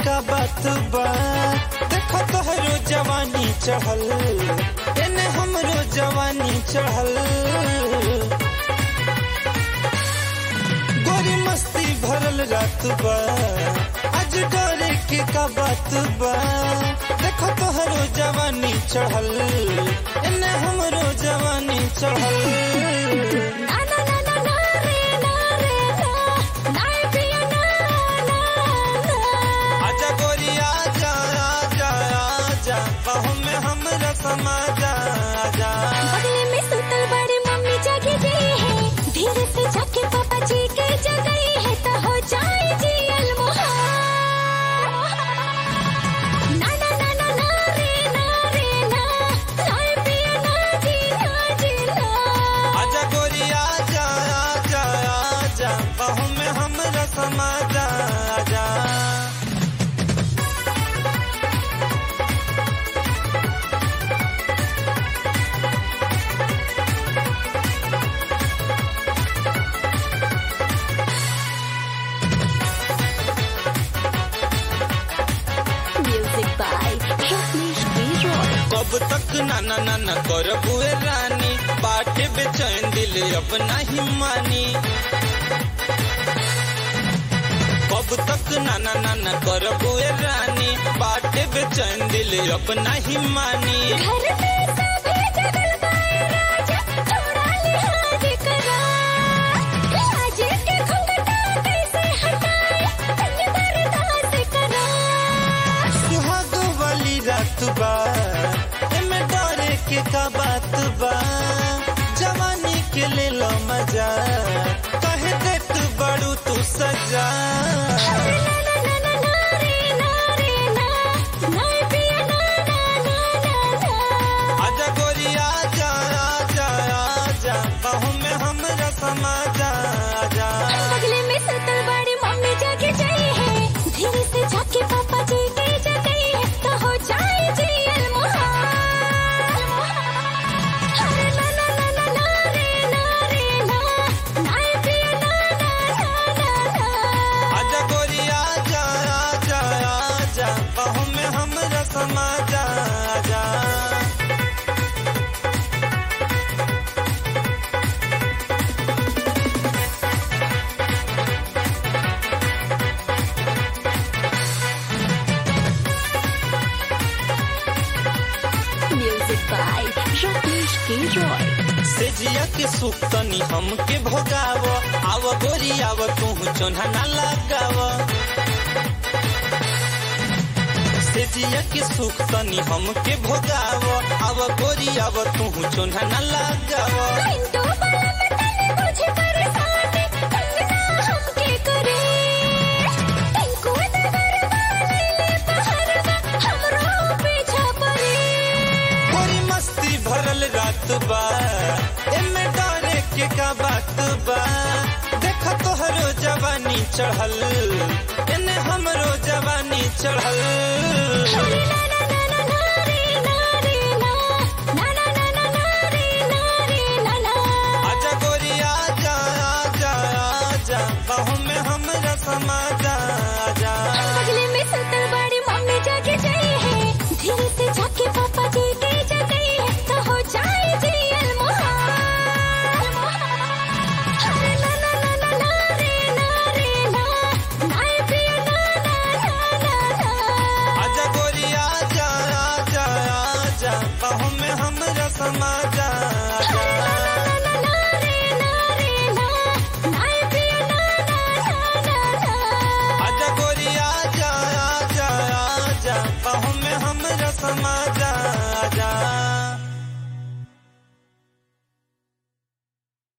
का बात बा देखो तोहरो जवानी चढ़ल एने हमरो जवानी चढ़ल गोरी मस्ती भरल रात बा आज डरे के का बात बा देखो तोहरो जवानी चढ़ल एने हमरो जवानी चढ़ल ना ना ना ना ना रे ना रे ना ना पिया ना ना ना आजा गोरी आजा आजा आजा बाहों में हमरा समा जा आजा बगले में सुतल बड़ी मम्मी जगी जी है धीरे से जाके पापा जी के जगई है तो हो जाए जी अलमुहा ना ना ना ना ना रे ना रे ना ना पिया ना जी ना जी ना आजा गोरी आजा आजा आजा बाहों में हमरा समा जा आजा म्यूजिक बाय रत्नेश गिरोय कब तक नाना नाना कर बुए रानी बाटे बेचैन दिल अब नहीं मानी कब तक नाना नाना कर बुए रानी बाटे बेचैन दिल अब नहीं मानी घर में सभी जगल पाए राजा थोड़ा लिहाज करा लाज के घुंघटा कैसे हटाए तंग बर्दाश्त करा सुहाग वाली रात बा एमे डरे के का बात बा जवानी के ले लो मजा कहे दे तू बड़ू तू सजा ना ना ना ना ना रे ना रे ना ना पिया ना ना ना ना ना आजा गोरी आजा आजा आजा बाहों में हमरा समा जा आजा बगले में सुतल बड़ी मम्मी जाके जाई है धीरे से जाके पापा जी के जगई है तो हो जाए जी अलमुहा अरे ना ना ना ना ना रे ना रे ना ना पिया ना ना ना ना ना आजा गोरी आजा आजा आजा बाहों में हमरा समा जा आजा म्यूजिक बाय रत्नेश गिरोय सेजिया के सुख तनी हमके भोगाव आव गोरी आव तू चोन्हा ना लगाव सेजिया के सुख तनी हमके भोगाव आव गोरी आव तू चोन्हा ना लगाव हिंदू वाला में तने मुझे परेशान तंग ना हमके करे टिंकू नगर वाले ले पहरवा हमरो पीछा पड़े गोरी मस्ती भरल रात बा एमे डरे के का बात बा देख तोहरो जवानी चढ़ल एने हमरो जवानी चढ़ल अरे ना ना